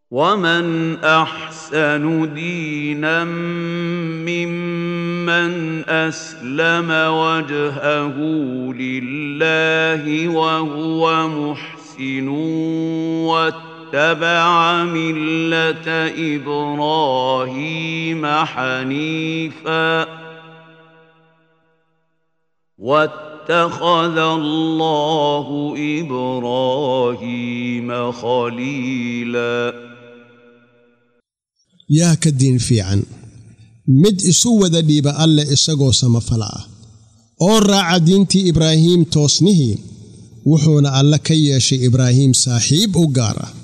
ومن احسن دينا ممن اسلم وجهه لله وهو محسن واتبع مله ابراهيم حنيفا واتخذ الله ابراهيم خليلا yaa ka diin fiican mid isu wada dhiiba alle isagoo samafala ah oo raaca diintii ibraahiim toosnihii wuxuuna alle ka yeeshay ibraahiim saaxiib u gaar ah